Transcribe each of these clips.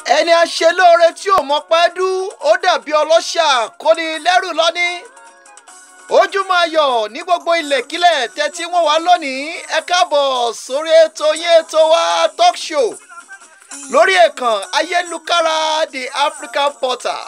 ẹni aṣelóore tí ò mọpẹ́ dú ó dàbí ọlọ́ṣà kóni lẹ́rù lọ́ní ojúmọ́ ayọ̀ ní gbogbo ilẹ̀kílẹ̀ tẹ́tí wọ́n wá lónìí ẹ káàbọ̀ sórí ètò yín ètò wa talk show lórí ẹ̀kàn ayélujára the African Portal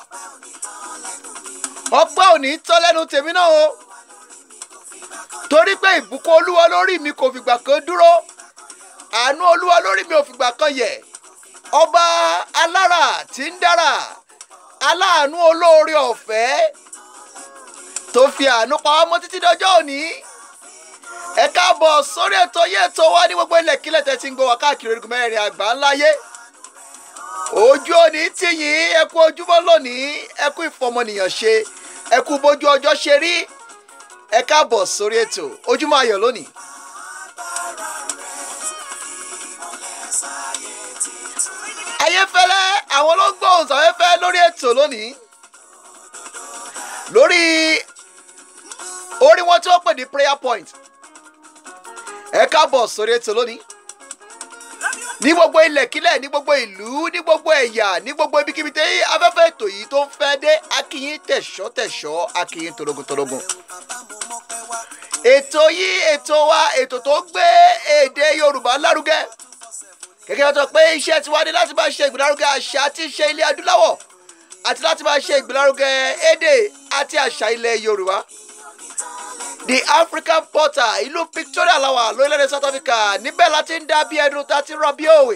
ọpẹ́ òní tọ́ lẹ́nu tèmi náà o torí pé ìbùkún olúwa lórí mi kò fìgbà kan dúró àánú olúwa lórí mi ò fìgbà kan yẹ̀ ọba alára tí ń dára aláàánú olóore ọ̀fẹ́ tó fi àánú pa wá mọ́ títí dọjọ́ òní ẹ káàbọ̀ sórí ètò yé ètò wa ní gbogbo ilẹ̀kílẹ̀ tẹ́ ti ń gbọ́ wá káàkiri orígun mẹ́rin àgbà ńlá yé ojú òní tìyín ẹ kú ojúmọ́ lónìí ẹ kú ìfọmọnìyàn ṣe ẹ kú bójú ọjọ́ ṣe rí ẹ káàbọ̀ sórí ètò ojúmọ́ ayọ̀ lónìí. ayéfẹ́lẹ́ àwọn ló ń gbóhùn sáfẹ́fẹ́ lórí ètò lónìí lórí orí wọn tí wọ́n pè ní prayer point ẹ káàbọ̀ sórí ètò lónìí ní gbogbo ilẹ̀kílẹ̀ ní gbogbo ìlú ní gbogbo ẹ̀yà ní gbogbo ibikíbi tí afẹ́fẹ́ ètò yìí tó ń fẹ́ dé akínyín tẹ̀ṣọ́ tẹ̀ṣọ́ akínyín torogun torogun ètò yìí ètò wa ètò tó gbé èdè Yorùbá lárugẹ gẹ́gẹ́ bí wọ́n sọ pé iṣẹ́ tiwa ni láti máa ṣe ìgbélárugẹ àṣà àti ìṣe ilẹ̀ adúláwọ̀ àti láti máa ṣe ìgbélárugẹ èdè àti àṣà ilẹ̀ Yorùbá the African Portal ìlú Victoria làwà lórílẹ̀‐èdè South Africa níbẹ̀ láti ń dá bí ẹnu tá a ti rọ bí òwe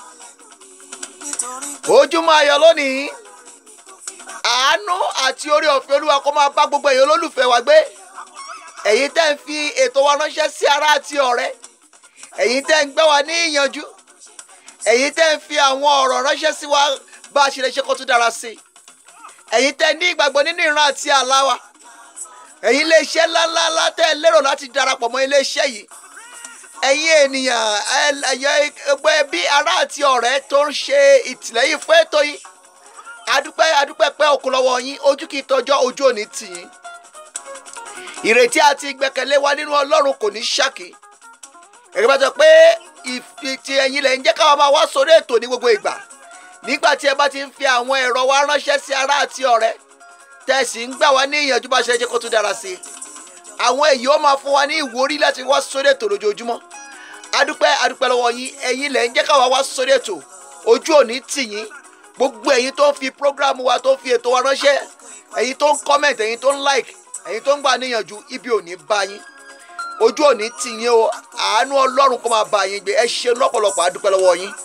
ojúmọ́ ayọ̀ lónìí àánú àti orí ọ̀fẹ́ Olúwa kó máa bá gbogbo èèyàn olólùfẹ́ wa gbé ẹ̀yin tẹ́ ń fi ètò wa ránṣẹ́ sí ará àti ọ̀rẹ́ ẹ̀yin tẹ́ ń gbẹ́ wa ní ìyànjú ẹ̀yin tẹ́ ń fi àwọn ọ̀rọ̀ ránṣẹ́ sí wa bá a ṣe lè ṣe kó tún dára sí i ẹ̀yin tẹ́ ní ìgbàgbọ́ nínú ìran àti àlá wa ẹ̀yin iléeṣẹ́ ńláńlá tẹ́ ẹ lérò láti darapọ̀ mọ́ iléeṣẹ́ yìí ẹ̀yin ènìyàn ẹ̀yẹ ẹgbẹ́ bí ará àti ọ̀rẹ́ tó ń ṣe ìtìlẹ́yìn fún ètò yìí adúpẹ́ adúpẹ́ pẹ́ òkú lọ́wọ́ yín ojú kì í tọjọ́ ojú òní tì yín ìrètí àti ìgbẹ́kẹ̀lé wa nínú Ọlọ́run kò ní ṣàkí ẹ̀rọ bá sọ pé ìfìtì ẹ̀yin lẹ̀ ń jẹ́ káwọn máa wá sórí ètò ní gbogbo ìgbà nígbà tí ẹ bá ti ń fi àwọn ẹ̀rọ wa ránṣẹ́ sí ará àti ọ̀rẹ́ tẹ̀sí ń gbà wá ní ìyànjú bá ṣe jẹ́ kó tún dára sí i àwọn èyí ó máa fún wa ní ìwúrí láti wá sórí ètò lójoojúmọ́ adúpẹ́ adúpẹ́ lọ́wọ́ yín ẹ̀yin lẹ̀ ń jẹ́ káwọn wá sórí ètò ojú òní tì yín gbogbo ẹ̀yin tó ń fi prógrámù wa tó ń fi ètò wa ránṣẹ́ ẹ̀yin tó ń kọ́mẹ̀ntì ẹ̀yin tó ń like ẹ̀yin tó ń gbà níyànjú ibi òní bá yín ojú òní tì yín o àánú ọlọ́run kó máa bá yín gbé ẹ ṣe lọ́pọ̀lọpọ̀ adúpẹ́ lọ́wọ́ yín.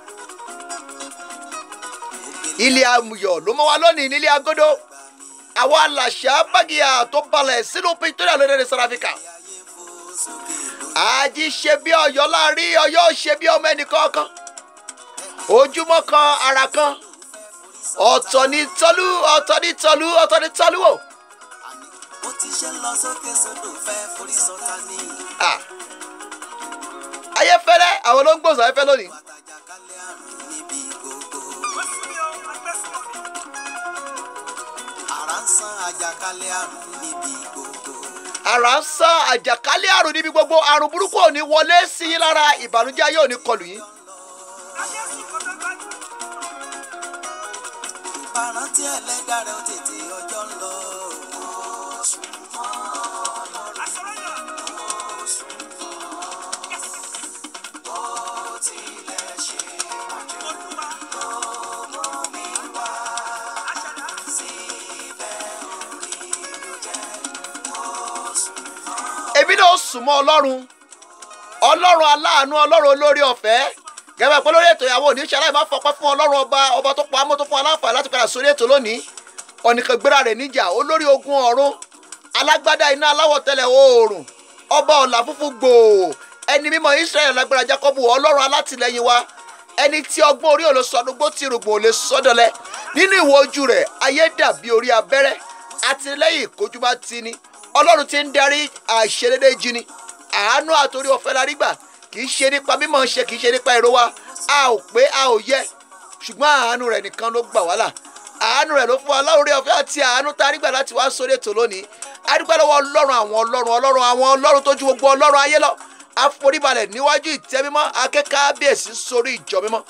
ilé amuyọ̀ ló mọ́ wa lónìí nílé agodo àwa làṣà bágìyà tó balẹ̀ sínú Victoria lórílẹ̀ South Africa. àjí ṣe bí ọ̀yọ́ láàrin ọ̀yọ́ ṣe bí ọmọ ẹnì kọ̀ọ̀kan ojúmọ́ kan ara kan ọ̀tọ̀ ní tọ́lú ọ̀tọ̀ ní tọ́lú ọ̀tọ̀ ní tọ́lú wò bó ti ṣe ń lọ sókè sódò fẹ́ forí sọta ní. ayéfẹ́lẹ́ àwọn ló ń gbòòsàn ayéfẹ́ lónìí. àtàjàkálẹ̀ àrùn níbi gbogbo. ara ń san àjàkálẹ̀ àrùn níbi gbogbo. àrà ń sán àjàkálẹ̀ àrùn níbi gbogbo àrùn burúkú ò ní wọlé sí yín lára ìbànújẹ́ ayé ò ní kọlù yín. ìparántí ẹlẹ́dàá rẹ̀ ó tètè ọjọ́ ń lọ. èmi náà sùn mọ́ ọlọ́run ọlọ́run aláàánú ọlọ́run olórí ọ̀fẹ́ gẹ́gẹ́ pé lórí ètò ìyàwó oníṣẹ́ aláìmọ́ fọpẹ́ fún ọlọ́run ọba ọba tó pa amó tó fún aláǹfààní láti padà sórí ètò lónìí ọ̀nìkan gbéra rẹ̀ níjà olórí ogun ọ̀run alágbádá iná aláwọ̀ tẹ́lẹ̀ oòrùn ọba ọ̀là funfun gbòò ẹni mímọ́ Israẹli lágbára Jákọ́bù ọlọ́run alátìlẹ́yìn wa ẹni tí ọgbọ́n orí ò lè sọdúngbó tí rògbòn ò lè sọdọ̀lẹ́ nínú ìwọ ojú rẹ̀ ayé dàbí orí abẹ́rẹ́ àtìlẹ́yìn ìkójú bá ti ní ọlọ́run ti ń darí àìṣedédé jí ni àánú àtòrí ọ̀fẹ́ la rí gbà kì í ṣe nípa mímọ̀ ṣe kì í ṣe nípa èrò wa a ò pé a ò yẹ ṣùgbọ́n àánú rẹ̀ nìkan ló gbà wá là àánú rẹ̀ ló fún wa láwùrẹ ọ̀fẹ́ àti àánú tá a rí gbà láti wá sórí ètò lónìí a dúpẹ́ lọ́wọ́ ọlọ́run àwọn ọlọ́run ọlọ́run àwọn ọlọ́run tó ju gbogbo ọlọ́run ayé lọ àforíbalẹ̀ níwájú ìtẹ́ mímọ́ akẹ́kọ̀ọ́ abíyèsí sórí ìjọ mímọ́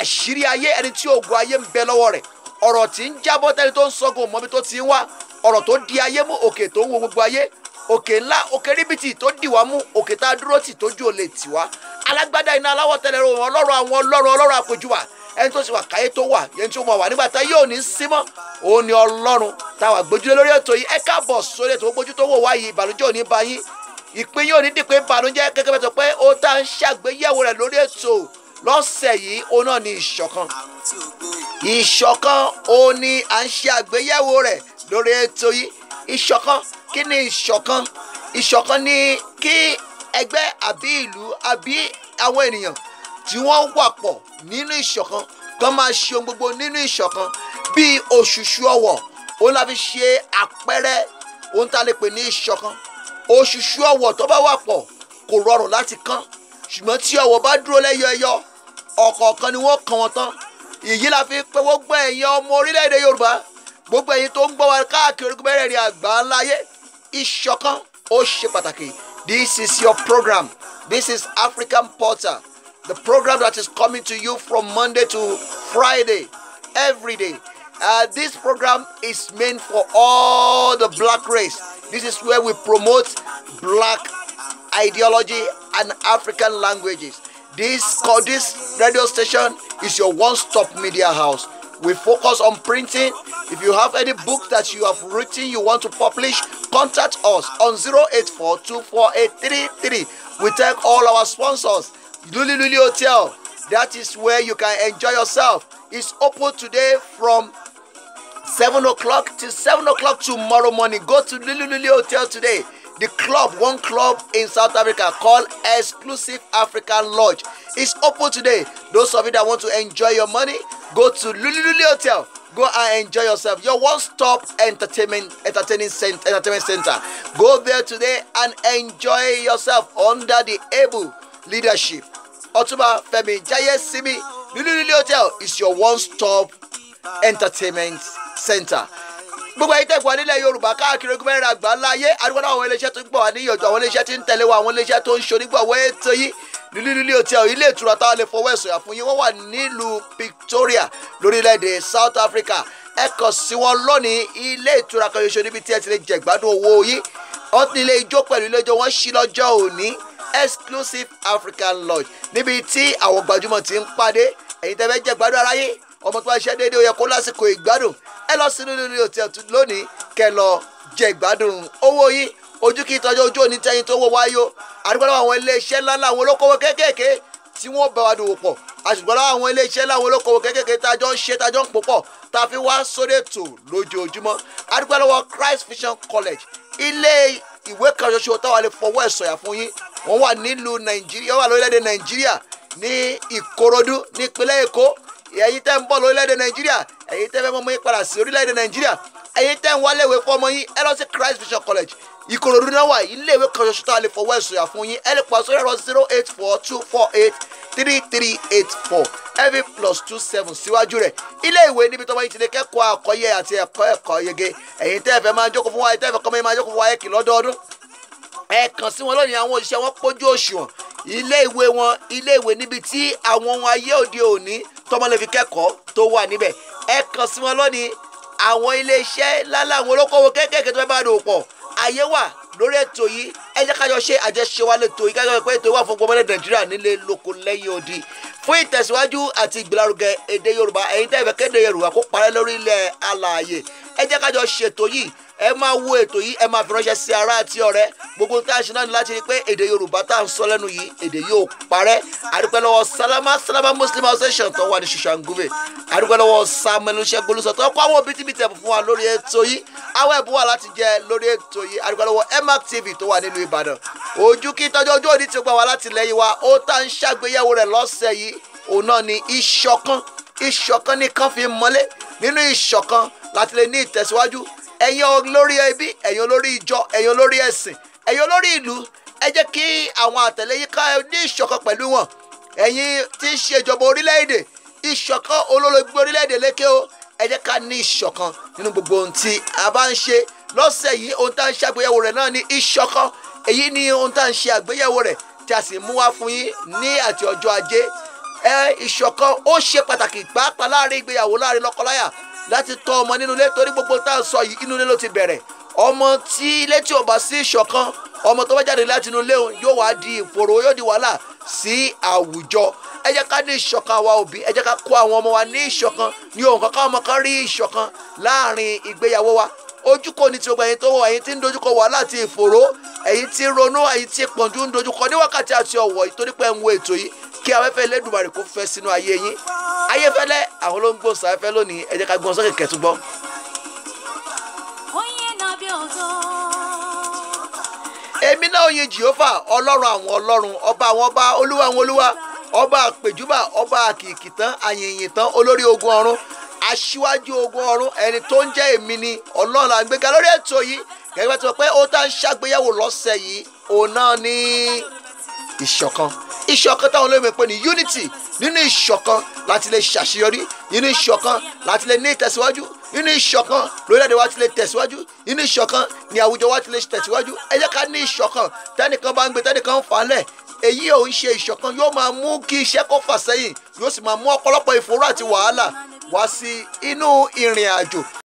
àṣírí ayé ẹni tí oògùn ayé ń bẹ lọ́wọ́ rẹ̀ ọ̀rọ̀ tí ń jábọ́ tẹ́ni tó ń sọ́gun mọ́bí tó ti ń wá ọ̀rọ̀ tó di ayé mú òkè tó ń wo gbogbo ayé òkè ńlá òkè ríbitì tó dì wá mú òkè tá a dúró tì tójú ò lè tì wá alágbádá iná aláwọ̀ tẹ́lẹ̀ rò wọ́n ọlọ́run àwọn ọlọ́run ọlọ́run àpèjúwà ẹni tó sì wà káyé tó wà yẹn tí ó mọ̀ wà nígbà tá yóò ní símọ́ òun ni ọlọ́run táwa gbójúlé lórí ètò yìí ẹ káàbọ̀ sórí ètò gbójú tó wò wáyé ìbànújẹ́ òní bá yín ìpín yóò ní dìpé ìbànújẹ́ gẹ́gẹ́ bẹ́ẹ̀ tó pé ó tá ń ṣàgbéyẹ̀wò rẹ̀ lórí ètò lọ́sẹ̀ yìí òun náà ni ìṣọ̀kan àrùn tí ó gbó ìṣọ̀kan òun ni à ń ṣe àgbéyẹ̀wò rẹ̀ lórí ètò yìí ìṣọ̀kan kí ni ìṣọ̀kan ìṣọ̀kan ni kí ẹgbẹ́ àbí ìlú àbí àwọn ènìyàn tí wọ́n wà pọ̀ nínú ìṣọ̀kan kan máa ṣe ohun gbogbo nínú ìṣọ̀kan bíi òṣùṣù ọwọ̀ òun la fi ṣe àpẹẹrẹ ohun tá a lè pè ní ìṣọ̀kan òṣùṣù ọwọ̀ tó bá wà pọ̀ kò rọrùn láti kán ṣùgbọ́n tí ọwọ̀ bá dúró lẹ́yọ ẹyọ ọ̀kọ̀ọ̀kan ni wọ́n kàn wọ́n tán èyí la fi pé gbogbo ẹ̀yin ọmọ orílẹ̀-èdè yorùbá gbogbo ẹ̀yin tó ń gbọ́ wa káàkiri orígun mẹ́rẹ̀ẹ̀rin àgbà ńláyé ìṣọ̀kan ó ṣe pàtàkì this is your program this is african portal the program that is coming to you from monday to friday every day uh, this program is meant for all the black race this is where we promote black ideology and African languages. This co- this radio station is your one-stop media house. We focus on printing. If you have any book that you have written you want to publish, contact us on 084248333. We thank all our sponsors. Luli Luli Hotel. That is where you can enjoy yourself. It's open today from 7 o'clock till 7 o'clock tomorrow morning. Go to Lulu Lulu Hotel today. The club, one club in South Africa called Exclusive African Lodge. is open today. Those of you that want to enjoy your money, go to Lulu Lulu Hotel. Go and enjoy yourself. Your one-stop entertainment entertaining cent- entertainment center. Go there today and enjoy yourself under the able leadership. Otuba Femi Jayesimi Lulu Lulu Hotel is your one-stop entertainment center gbogbo ayé tẹ̀gbọ́n nílẹ̀ yorùbá káàkiri ogun mẹ́rin àgbà láyé àdúgbò àwọn iléeṣẹ́ tó ń gbọ̀ wá níyànjú àwọn iléeṣẹ́ tí ń tẹ̀lé wa àwọn iléeṣẹ́ tó ń ṣonígbọ̀wọ́ ètò yìí lílílílí hotel ilé ìtura táwọn lè fọwọ́ ẹ̀sọ̀ yà fún yín wọ́n wà nílùú victoria lórílẹ̀‐èdè south africa ẹ kàn sí wọn lónìí ilé ìtura kan ṣoṣo níbi tí ẹ ti lè jẹ ìgbádùn owó yìí wọ́n ní ilé ijó pẹ̀lú ilé ijó wọ́n ṣí lọ́jọ́ òní exclusive african lodge níbi tí àwọn gbajúmọ̀ ti ń pàdé ẹ̀yin tẹ́ fẹ́ jẹ ìgbádùn ara yín ọmọ tó bá ṣe déédéé ó yẹ kó lásìkò ìgbádùn ẹ lọ sínú ilé hotel lónìí kẹ́ lọ jẹ ìgbádùn owó yín ojú kí ìtọ́jú ojú òní tẹ́yìn tó wọ́ wáyó àdúgbò lọ́wọ́ àwọn iléeṣẹ́ ńláńlá àwọn olókòwò kéékèèké tí wọ́n bá wa dòwò pọ̀ àṣùgbọ́n lọ́wọ́ àwọn iléeṣẹ́ ńlá àwọn olókòwò kéékèèké tá a jọ ń ṣe tá a jọ ń pò pọ̀ tá a fi wá sórí ètò lójoojúmọ́ àdúgbò lọ́wọ́ Christ Vision College ilé ìwé kan ṣoṣo táwa lè fọwọ́ ẹ̀ sọ̀yà fún yín wọ́n wà nílùú Nàìjíríà wọ́n wà lórílẹ̀‐èdè Nàìjíríà ní Ìkòròdú nípínlẹ̀ Èkó ẹ̀yin tẹ́ ń bọ̀ lórílẹ̀‐èdè Nàìjíríà ẹ̀yin tẹ́ fẹ́ mọ́ yín padà sí orílẹ̀‐èdè Nàìjíríà ẹ̀yin tẹ́ ń wáléwé fọmọ yín ẹ lọ sí Christ Vision College ìkòròdú náà wà iléèwé kan ṣoṣo tá a lè fọwọ́ ẹ̀sùn yà fún yín ẹ lè pa sórí ẹ̀rọ zero eight four two four eight three three eight four every plus two seven síwájú rẹ̀ ilé ìwé níbi tọ́mọ yín ti lè kẹ́kọ̀ọ́ àkọ́yẹ àti ẹ̀kọ́ ẹ̀kọ́ yege ẹ̀yin tẹ́ ẹ fẹ́ máa jókòó fún wa ẹ̀yin tẹ́ ẹ fẹ́ kọ́mọ yín máa jókòó fún wa ẹ̀kì lọ́dọọdún ẹ kàn sí wọn lónìí àwọn òṣìṣẹ́ wọn pójú òṣùwọ̀n ilé ìwé wọn ilé ìwé níbi tí àwọn ohun ayé òde òní tọ́mọ lè fi kẹ́kọ̀ọ́ tó wà níbẹ̀ ẹ kàn sí wọn lónìí àwọn ilé iṣẹ́ lálẹ́ àwọn olókòwò kéékèèké tó fẹ́ bá dòwò pọ̀ ayé wà lórí ètò yìí ẹ jẹ́ kájọ ṣe àjẹṣe wa lẹ́tọ̀ yìí kájọ pé ètò yìí wà fún gbọmọdé nàìjíríà nílé lóko lẹ́yìn odi fún ìtẹ̀síwájú àti ìgbélárugẹ èdè yorùbá ẹ̀yin tẹ́ ẹ fẹ́ kéde yorùbá kó parẹ́ lórí ilẹ̀ alààyè ẹ jẹ́ kájọ ṣètò yìí ẹ máa wo ètò yìí ẹ máa fi ránṣẹ́ sí ara àti ọ̀rẹ́ gbogbo tá a ṣe náà ni láti rí i pé èdè yorùbá tá à ń sọ lẹ́nu yìí èdè yóò parẹ́ àdúpẹ́ lọ́wọ́ salama salama muslim association tó wà ní ṣùṣàǹgùbẹ̀ àdúpẹ́ lọ́wọ́ samuel ṣẹ́gun olùsọ tó kọ́ àwọn bítíbitì ẹ̀bùn fún wa lórí ètò yìí àwọn ẹ̀bùn wà láti jẹ lórí ètò yìí àdúpẹ́ lọ́wọ́ emac tv tó wà nílùú ìbàdàn ojú kí tọ́jú ojú òní ti gbà wá láti lẹ́yìn wa ó tá ń ṣàgbéyẹ̀wò rẹ̀ lọ́sẹ̀ yìí òun náà ni ìṣọ̀kan ìṣọ̀kan nìkan fi mọ́lé nínú ìṣọ̀kan láti lè ní ìtẹ̀síwájú ẹ̀yin olórí ẹbí ẹ̀yin olórí ìjọ ẹ̀yin olórí ẹ̀sìn ẹ̀yin olórí ìlú ẹ jẹ́ kí àwọn àtẹ̀lé yín ká ní ìṣọ̀kan pẹ̀lú wọn ẹ̀yin tí ń ṣe ìjọba orílẹ̀-èdè ìṣọ̀kan olólùgbé orílẹ̀-èdè lékè o ẹ jẹ́ ká ní ìṣọ̀kan nínú gbogbo ohun tí a bá ń ṣe lọ́sẹ̀ yìí ohun tá à ń ṣe àgbéyẹ̀wò rẹ̀ náà ní ìṣọ̀kan èyí ni ohun tá à ń ṣe àgbéyẹ̀wò rẹ̀ tí a sì mú wá fún yín ní àti ọjọ́ ajé ẹ ìṣọ̀kan ó ṣe pàtàkì pàápàá láàrin ìgbéyàwó láàrin lọ́kọláya láti tọ́ ọmọ nínú ilé torí gbogbo tá à ń sọ yìí inú ilé ló ti bẹ̀rẹ̀ ọmọ tí ilé tí ò bá sí ìṣọ̀kan ọmọ tó bá jáde láti inú ilé òun yóò wá di ìfòrò yóò di wàhálà sí àwùjọ ẹ jẹ́ ká ní ìṣọ̀kan àwa òbí ẹ jẹ́ ká kó àwọn ọmọ wa ní ìṣọ̀kan ní ohun kankan ọmọ kan rí ìṣọ̀kan láàrin ìgbéyàwó wa ojú kò ní ti gbogbo ẹ̀yin tó wọ ẹ̀yin tí ń dojúkọ wàhálà àti ìfòró ẹ̀yin tí ń ronú ẹ̀yin tí pọ̀njú ń dojúkọ ní wákàtí àti ọ̀wọ̀ ìtorí pé ń wo ètò yìí kí afẹ́fẹ́ Elédùmarè kó fẹ́ sínú ayé yín ayéfẹ́lẹ́ àwọn ló ń gbóhùn sáfẹ́fẹ́ lónìí ẹ jẹ́ ká gbọ́n sókè kẹ́tùgbọ́. onye na-abịa ọzọ èmi náà yin jehova ọlọ́run àwọn ọlọ́run ọba àwọn ọba olúwa àwọn olúwa ọba àpèjúbà ọba àkìkìtàn àyìnyìntàn olórí ogun ọ̀run aṣíwájú ogun ọ̀run ẹni tó ń jẹ́ èmi ni ọlọ́run àgbéga lórí ètò yìí gẹ́gẹ́ bá ti sọ pé ó tá ń ṣàgbéyẹ̀wò lọ́sẹ̀ yìí òun náà ní ìṣọ̀kan ìṣọ̀kan táwọn olóyìnbó pè ní unity nínú ìṣọ̀kan láti lè ṣàṣeyọrí nínú ìṣọ̀kan láti lè ní ìtẹ̀síwájú nínú ìṣọ̀kan lórílẹ̀‐èdè wa ti lè tẹ̀síwájú nínú ìṣọ̀kan ní àwùjọ wa ti lè tẹ̀síwájú ẹ jẹ́ ká ní ìṣọ̀kan tẹ́nìkan bá ń gbé tẹ́nìkan ń fà á lẹ̀ èyí ò ń ṣe ìṣọ̀kan yóò máa mú kí iṣẹ́ kó fà sẹ́yìn yóò sì máa mú ọ̀pọ̀lọpọ̀ ìfòró àti wàhálà wá sí inú ìrìn àjò